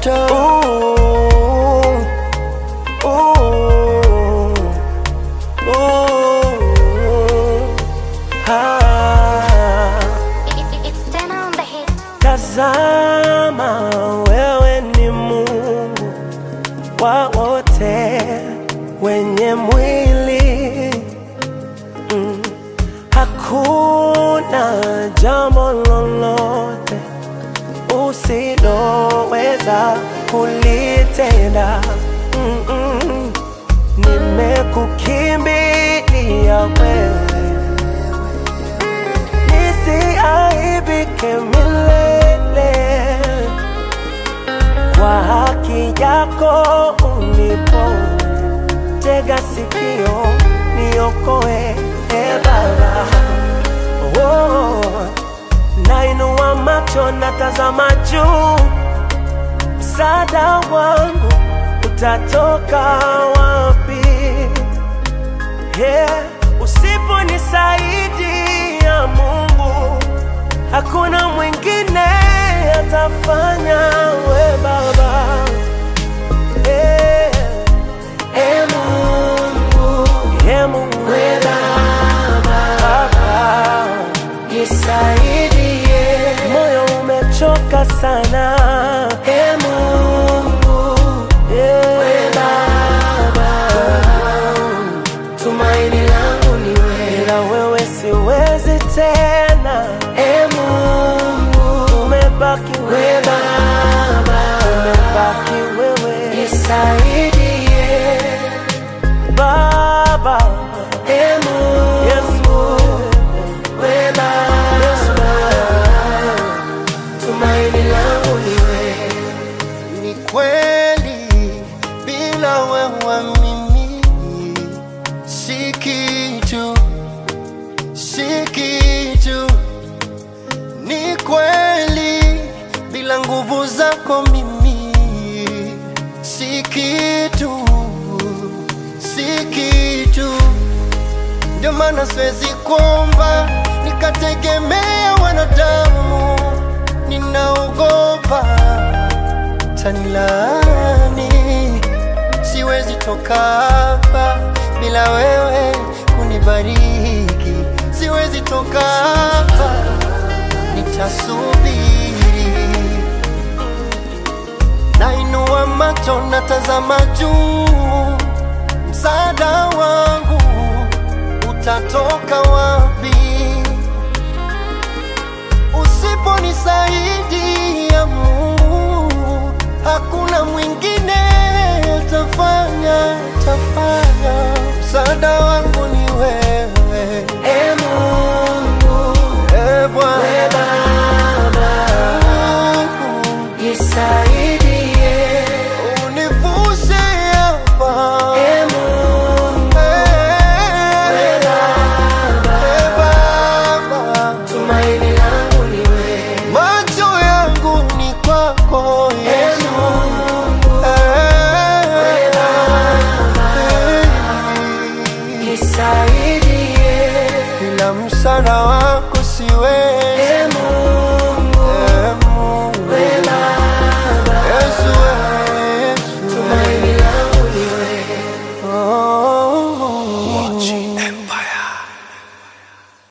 moto Ooh, ooh, ooh, ah. It's ten on the hit. Tazama, wewe ni Mungu wa wote wenye mwili mm. Hakuna jambo lolote usiloweza kulitenda mm -mm. Nimekukimbilia wewe nisiaibike milele kwa haki yako uniponye, tega sikio niokoe, e Baba. Oh, nainua macho natazama juu, msaada wangu utatoka wapi? Yeah, usiponisaidia Mungu, hakuna mwingine atafanya. We Baba, yeah. e Mungu Yeah, Mungu, we Baba Baba, nisaidie moyo umechoka sana. e Mungu Yeah. we Baba tumaini langu ni wewe Bila wewe siwezi tena, e Mungu umebaki we wewe, Baba umebaki wewe nisaidie Baba. e Mungu Yesu, we Baba tumaini langu ni wewe Ni kweli bila wewe mimi si kitu, si kitu. Ni kweli bila nguvu zako mimi si kitu, si kitu. Ndio maana siwezi kuomba nikategemea wanadamu, ninaogopa tanilani. Siwezi toka hapa bila wewe kunibariki, siwezi toka hapa, nitasubiri. Nainua macho natazama juu, msaada wangu utatoka wapi? Usiponisaidia Mungu, hakuna mwingine